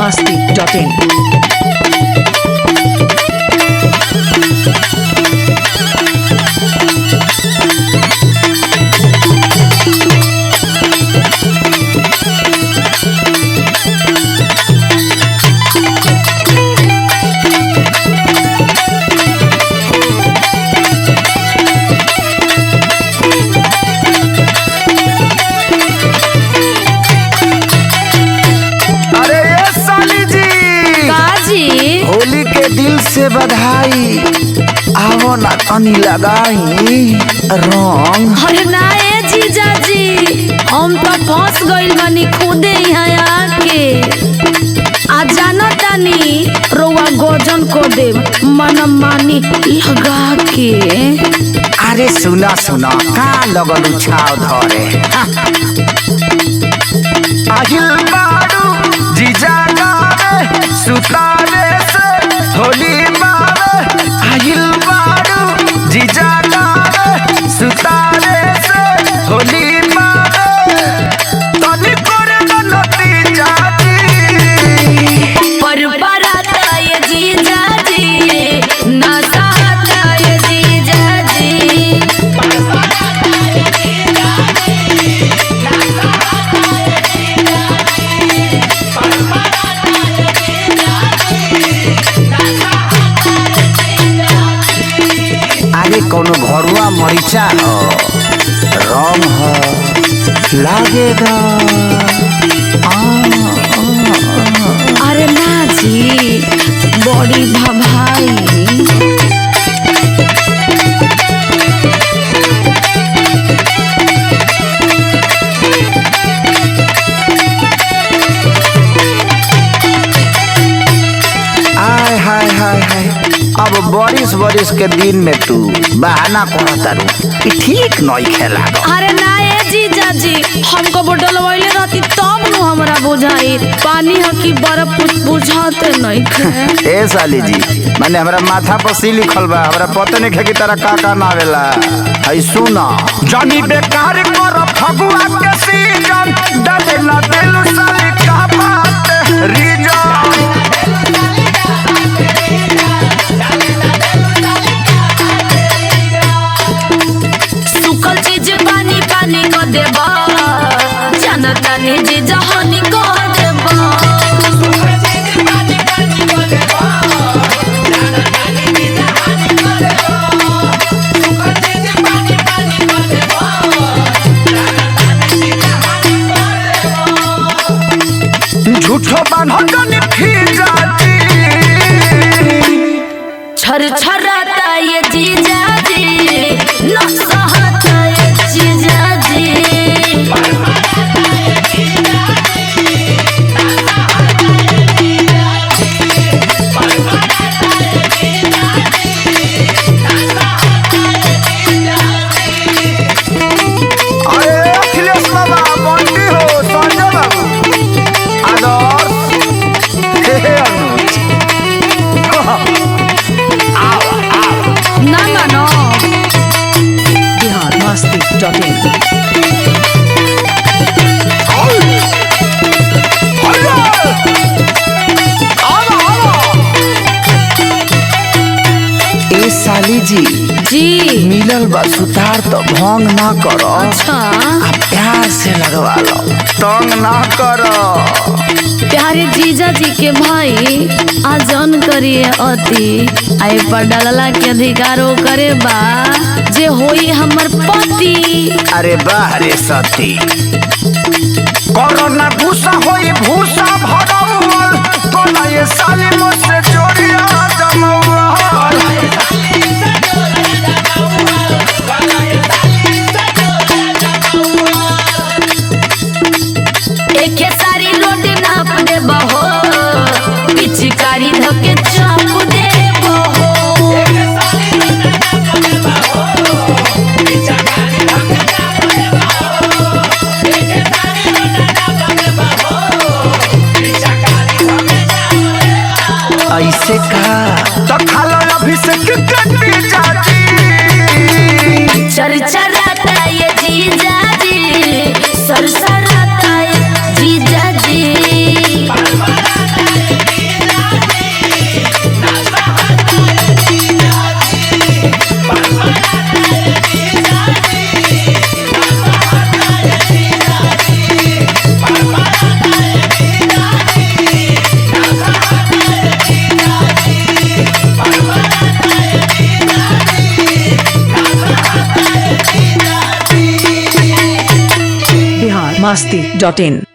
biharmasti.in अरे ये साली जी काजी होली के दिल से बधाई आवो ना तनी लगाई रंग अरे ना ए जीजाजी हम तो फंस गइल बानी खुदे यहाँ आके आ जाना तानी रोवा गोजन को दे मन मानी लगा के अरे सुना सुना का लगल छाव धरे আহিल बारू जीजा गावे सुतावे से होली मावे আহিल बारू जीजा गावे सुतावे से होली मावे तनी करे नती जाती पर बराता ये जीजाजी ना सहता ये जीजाजी आगे कोनो घरुआ मरीचा हो रंग हो लागेगा आ, अरे ना जी बड़ी भभाई आय हाय हाय हाय अब बारिश बारिश के दिन में तू बहाना करत तारू कि ठीक नई खेला अरे ना ए जीजाजी हमको बोतल वैले रहती तब नु हमरा बुझाई पानी ह कि बर्फ कुछ बुझाते नहीं खे ए साली जी माने हमरा माथा पर सी लिखल बा हमरा पता नहीं है कि तारा का का नावेला है सुना जानी बेकार कर फगुआ के सीजन डाले ना दिल साली का बात रीजन सुखल चीज पानी पानी को देबा जनता ने जी जहानी को देबा झूठो बान्हो जानी फिर जाती छर छराता ये जीजाजी न सहता ये जीजाजी अरे अखिलेश बाबा बंटी हो संजय बाबू आदर्श हे हे अनुज ना मानो biharmasti.in ए साली जी जी मिलल बा सुतार तो भंग ना करो अच्छा आ प्यार से लगवा लो तंग ना करो प्यारे जीजा जी के भाई आजन करिए अति आई पर डालला के अधिकारो करे बा जे होई हमर पति अरे बाह रे सती कोरोना भूसा होई भूसा भरौल तोला ये साली मुझसे जोड़िया जमौल एके सारी रोटी नाप दे बहो पिचकारी धके चाप दे बहो ऐसे का तो खालो अभिषेक कटी जाती चर चराता ये जीजा जी सरसराता ये जीजा masti.in.